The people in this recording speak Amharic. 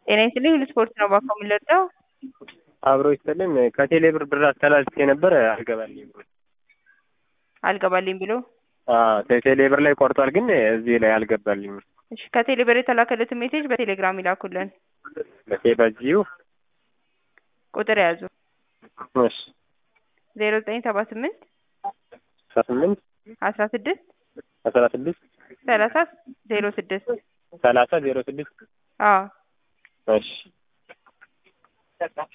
ጤና ይስጥልኝ ስፖርት ነው ባኮ የምንለጠው አብሮ ይስጥልን ከቴሌ ብር ብር አስተላልፌ ነበር አልገባልኝም። አልገባልኝ ብሎ አዎ ቴሌ ብር ላይ ቆርጧል፣ ግን እዚህ ላይ አልገባልኝም። እሺ ከቴሌ ብር የተላከለትን ሜሴጅ በቴሌግራም ይላኩልን። በቴ በዚሁ ቁጥር ያዙ እሺ ዜሮ ዘጠኝ ሰባ ስምንት አስራ ስምንት አስራ ስድስት አስራ ስድስት ሰላሳ ዜሮ ስድስት ሰላሳ ዜሮ ስድስት አዎ እሺ